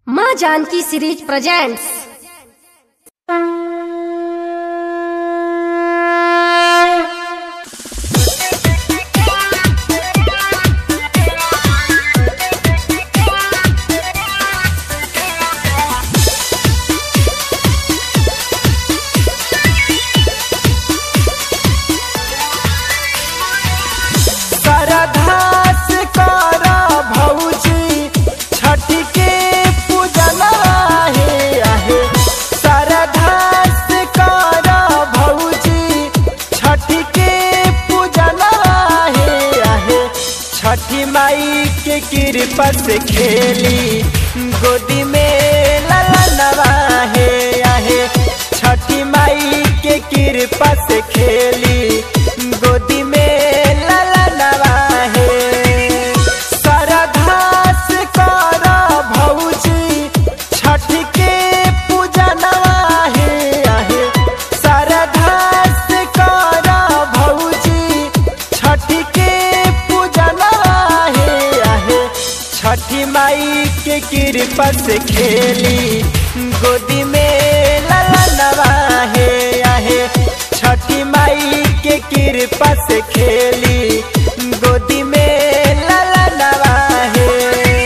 माँ Janaki series presents सरधास कर भौजी छठ के पूजना आहे आहे सरधास कर भौजी छठ के पूजना आहे आहे छठी माई के कृपा से खेली गोदी में ललनवा है आहे छठी माई के कृपा से खेली गोदी में ललनवा है सरधास कर भौजी छठ के पूजनवा है आहे सरधास कर भौजी छठ के पूजनवा है आहे छठी माई के कृपा से खेली गोदी में ललनवा है आहे छठी माई के कृपा से खेली गोदी में ललनवा है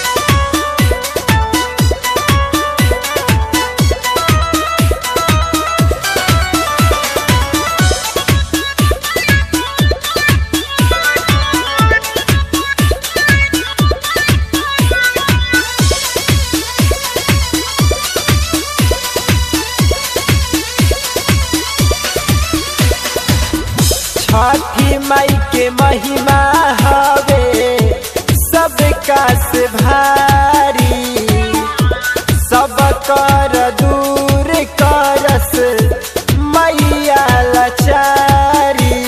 छठी माई के महिमा हवे सबका से भारी सब कर दूर करस मैया लाचारी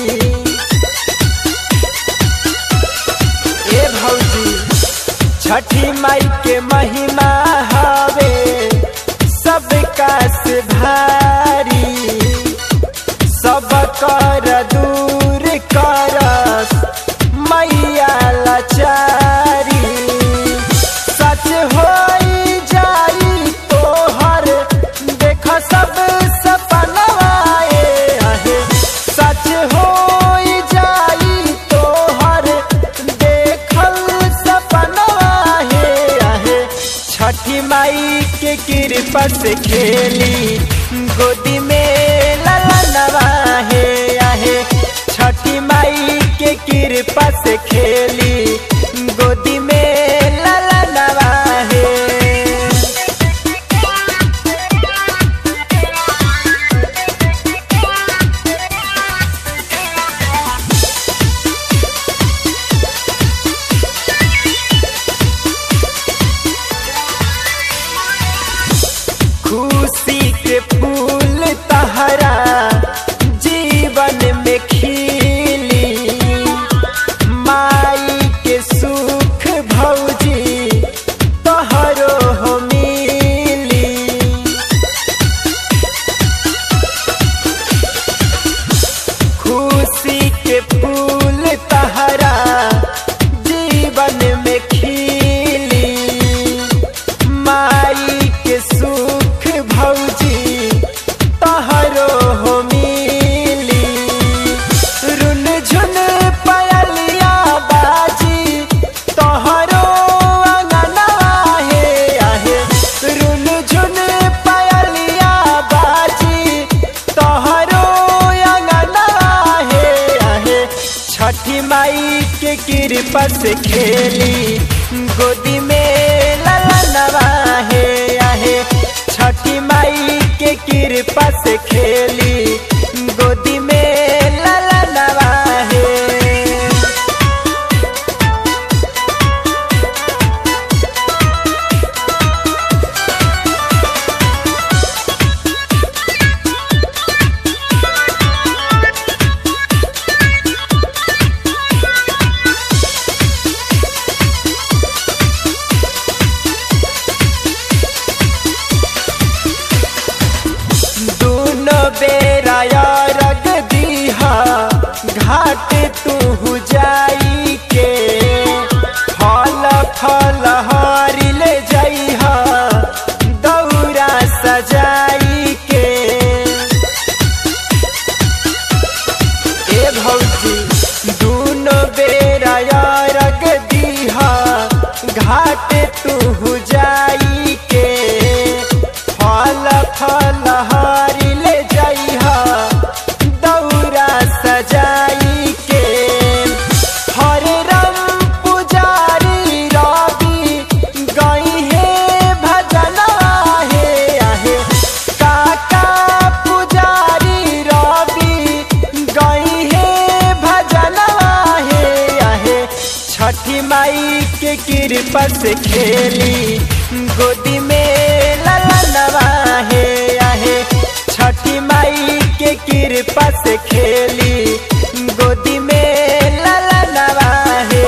ए भौजी छठी माई के महिमा हवे सबका से भारी सब कर दूर करस मैया लाचारी सच होई जाई तोहर देख सब सपनवा ए आहे सच होई जाई तोहर देखल सपनवा हे आहे छठी माई के कृपा से खेली गोदी में ललनवा है आहे छठी माई के कृपा से खेली गोदी में ललनवा है खुशी के फूल तहरा जीवन में खिली माई के सुख भौजी तोहरो हो मिली खुशी के फूल तहरा जीवन में खिली माई के सुख भौजी तहरो हो मिली रुन झुन पयलिया बाजी तोहरो अंगनवा हे आहे रुन झुन पयलिया बाजी तोहरो अंगनवा हे आहे छठी माई के कृपा से खेली गोदी में ललनवा है आहे छठी माई के कृपा से खेली गोदी में ललनवा है दोनों बेरा रग दीहा घाट तू जाई के फल फल हरिल जइहा कृपा से खेली गोदी में ललनवा है आहे छठी माई के कृपा से खेली गोदी में ललनवा है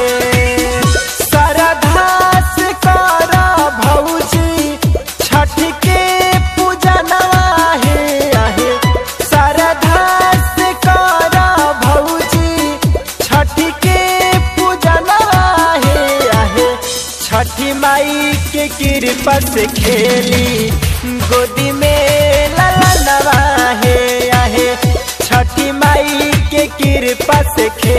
सरधास कर भौजी छठ के पूजनवा है आहे सरधास कर भौजी छठ के पूजनवा है आहे छठी माई के कृपा से खेली गोदी में ललनवा है आहे छठी माई के कृपा से खेली